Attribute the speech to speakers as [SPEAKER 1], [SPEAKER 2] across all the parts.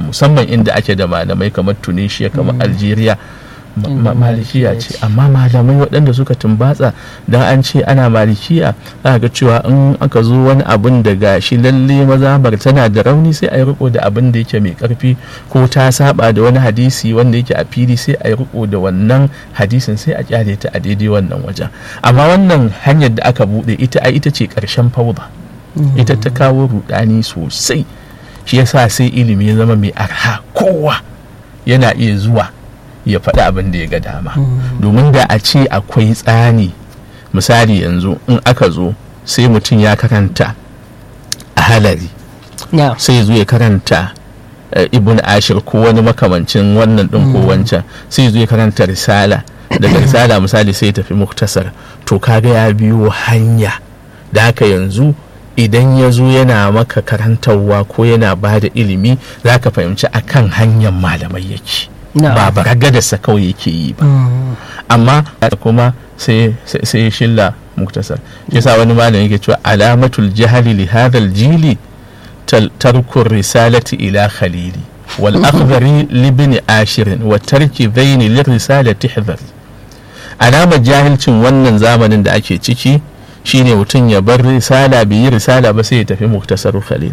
[SPEAKER 1] musamman inda ake da malamai kamar tunisia kamar algeria malikiya ce amma malamai waɗanda suka tumbatsa don an ce ana malikiya za ga cewa in aka zo wani abun da ga shi lalle mazabar tana da rauni sai a yi riko da abin da yake mai karfi ko ta saba da wani hadisi wanda yake a fili sai a yi riko da wannan hadisin sai a kyale ta a daidai wannan wajen amma wannan hanyar da aka buɗe ita a ita ce ƙarshen fauda ita ta kawo rudani sosai shi yasa sai ilimi ya zama mai arha kowa yana iya zuwa ya faɗi abin da ya ga dama domin da a ce akwai tsani misali yanzu in aka zo sai mutum ya karanta a halari sai zo ya karanta ibn ashir ko wani makamancin wannan ɗin ko wancan sai zo ya karanta risala daga risala misali sai tafi muktasar to kaga ya biyo hanya da haka yanzu idan ya zo yana maka karantarwa ko yana ba da ilimi za ka fahimci akan hanyar malamai yake ba baragadarsa kawai yake yi ba amma kuma sai shilla muktasar yasa wani malam yake cewa alamatul jahali li hadal jili tarkur risalati ila khalili wal akhdari libni ashirin wa tarki dhaini li risalati hidhari alamar jahilcin wannan zamanin da ake ciki shine mutum ya bar risala bai yi risala ba sai ya tafi muktasar khalil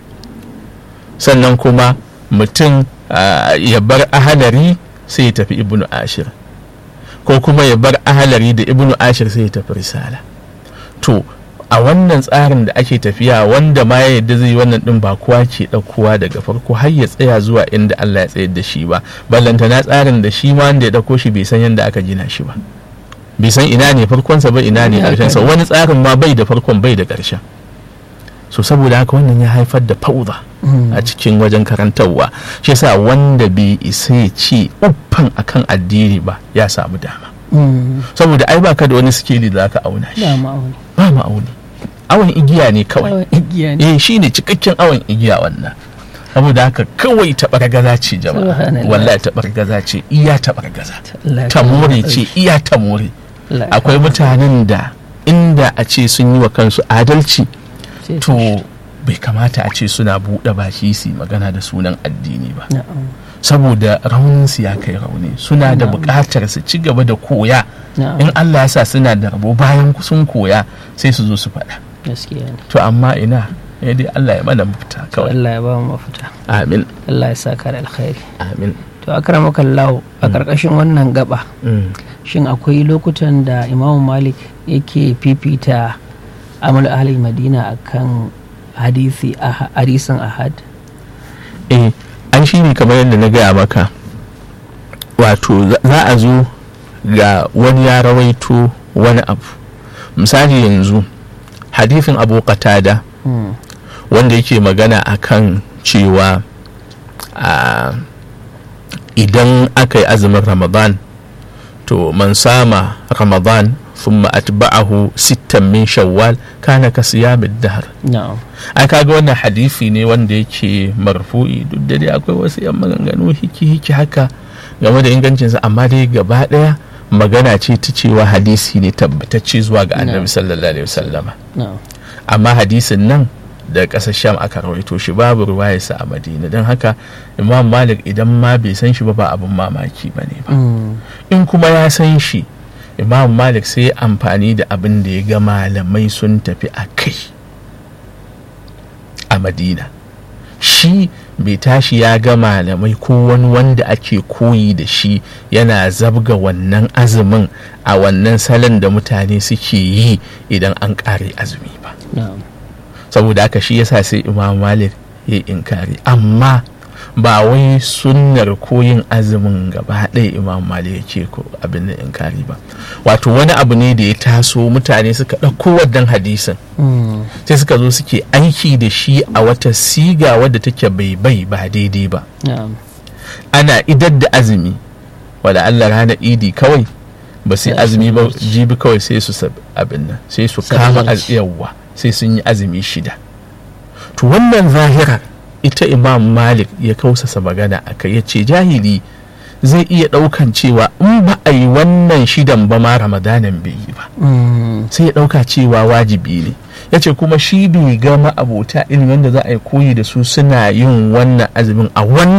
[SPEAKER 1] sannan kuma mutum ya bar ahalari sai ya tafi ibnu ashir ko kuma ya bar ahalari da ibnu ashir sai ya tafi risala to a wannan tsarin da ake tafiya wanda ma ya yadda zai wannan din ba kowa ke ɗaukowa daga farko har ya tsaya zuwa inda Allah ya tsayar da shi ba ballantana tsarin da shi ma wanda ya ɗauko shi bai san yadda aka gina shi ba bai san ina ne farkonsa ba ina ne ƙarshensa wani tsarin ma bai da farkon bai da ƙarshen so saboda haka wannan ya haifar da fauda a cikin wajen karantarwa shi yasa wanda bai isa ya ce uffan akan addini ba ya samu dama saboda ai baka da wani sikeli da zaka auna shi ba ma'auni awon igiya ne kawai eh shine cikakken awon igiya wannan saboda haka kawai taɓargaza ce jama'a wallahi taɓargaza ce iya taɓargaza tamore ce iya tamore akwai mutanen da inda a ce sun yi wa kansu adalci to bai kamata a ce suna buɗe baki su magana da sunan addini ba saboda rauninsu ya kai rauni suna da buƙatar su ci gaba da koya in Allah ya sa suna da rabo bayan sun koya sai su zo su faɗa to amma ina ya dai Allah ya mana mafita kawai
[SPEAKER 2] Allah ya ba mu mafita
[SPEAKER 1] amin
[SPEAKER 2] Allah ya saka da alkhairi
[SPEAKER 1] amin
[SPEAKER 2] to akramaka Allah a karkashin wannan gaba shin akwai lokutan da Imam Malik yake fifita amal ahli Madina akan hadisi hadisin ahad
[SPEAKER 1] eh an shi ne kamar yadda na gaya maka wato za a zo ga wani ya rawaito wani abu misali yanzu hadifin abu qatada wanda yake magana akan cewa idan aka yi azumin ramadan to man sama ramadan ثم أتبعه ستا من شوال كان كصيام الدهر
[SPEAKER 2] na'am
[SPEAKER 1] ai kaga wannan hadisi ne wanda yake marfu'i duk da dai akwai wasu yan maganganu hiki hiki haka game da ingancinsa amma dai gaba daya magana ce ta cewa hadisi ne tabbatacce zuwa ga annabi sallallahu alaihi wasallama
[SPEAKER 2] na'am
[SPEAKER 1] amma hadisin nan da ƙasar sham aka rawaito shi babu ruwayarsa a madina don haka imam malik idan ma bai san shi ba ba abin mamaki ba ne ba
[SPEAKER 2] Mm.
[SPEAKER 1] in kuma ya san shi imam malik sai ya amfani da abin da ya ga malamai sun tafi a kai a madina shi bai tashi ya ga malamai ko wani wanda ake koyi da shi yana zabga wannan azumin a wannan salon da mutane suke yi idan an ƙare azumi ba
[SPEAKER 2] na'am
[SPEAKER 1] saboda haka shi yasa sai imam malik ya yi inkari amma ba wai sunnar koyin azumin gaba ɗaya imam malik ya ce ko abin da inkari ba wato wani abu ne da ya taso mutane suka ɗauko wannan hadisin
[SPEAKER 2] Mm.
[SPEAKER 1] sai suka zo suke aiki da shi a wata siga wadda take bai bai ba daidai ba
[SPEAKER 2] na'am
[SPEAKER 1] ana idar da azumi wala Allah ranar idi kawai ba sai
[SPEAKER 2] Sai su
[SPEAKER 1] azumi ba
[SPEAKER 2] wuce.
[SPEAKER 1] jibi kawai sai su sab- abin nan sai su kama
[SPEAKER 2] Sallaci.
[SPEAKER 1] yawwa sai sun yi azumi shida to wannan zahira ita imam malik ya kausasa magana a kai ya ce jahili zai iya ɗaukan cewa in ba a yi wannan shidan ba ma ramadanan bai yi ba
[SPEAKER 2] Mm.
[SPEAKER 1] sai ya ɗauka cewa wajibi ne ya ce kuma shi bai gama abota ilimin da za a yi koyi da su suna yin wannan azumin a wannan